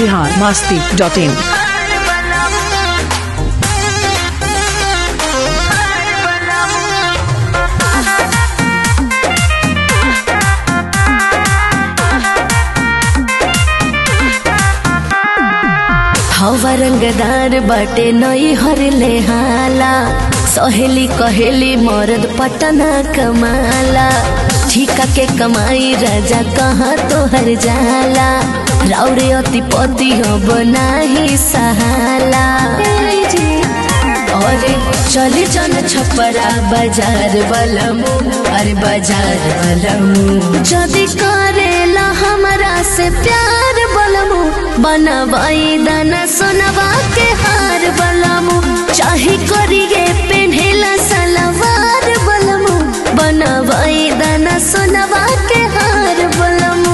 Bihar Masti dot in हवा रंगदार बाटे नई हरले हाला सहेली कहेली मरद पटना कमाला ठीका के कमाई राजा कहाँ तोहर जाला राउरे अति पति अब नाही सहाला अरे चली जन छपरा बाजार बलमु अरे बाजार बलमु जदि करेला हमरा से प्यार बलमु बनवाई दाना सोनवा के हार बलमु चाहे करिए पेन्हेला सलवार बलमु बनवाई दाना सोनवा के हार बलमु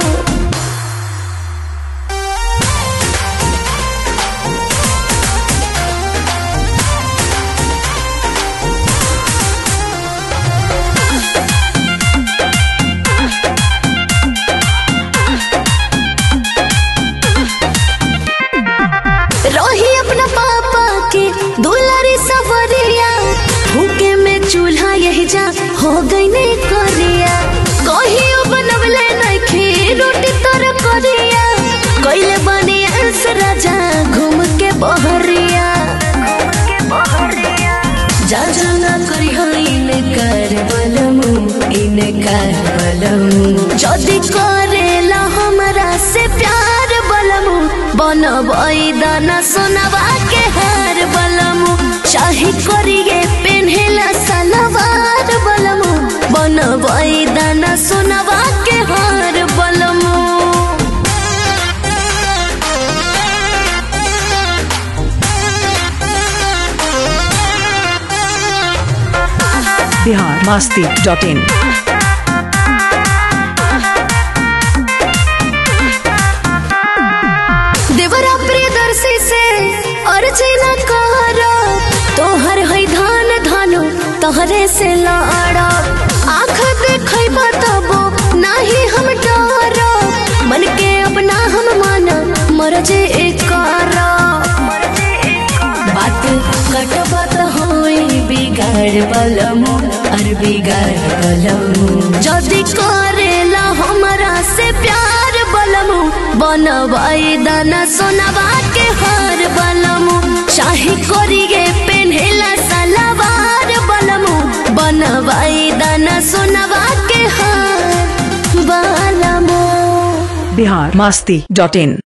रही अपना पापा के दुलारी सवरिया भूखे में चूल्हा यही जा हो गई ने करिया कहियो बनवले नइखे रोटी तर करिया कइले बनी अंस राजा घूम के बहरिया जा जा ना करी इन कर बलमु इन कर बलमु जदि करेला हमरा से प्यार बलमु बनबई दाना सोनवा के हार बलमु चाहे करिए पेन्हेला सलवार बलमु बनबई दाना सोनवा के हार बलमु बिहार मास्ती डॉट इन देवरा प्रियदर्शी से अर्जी न कर तोहर है धान धानो तोहरे से लड़ा आँख देखे तबो नाही हम डर मन के अपना हम माना मरजे कर बात कटबत होई बिगाड़ बलमु अर बिगाड़ बलमु जदि करेला हमरा से प्यार बलमु बनवाई दाना सोनवा के हार बलमु चाहे करिए पेन्हेला सलवार बलमु बनवाई दाना सोनवा के हार बलमु बिहार मास्ती डॉट इन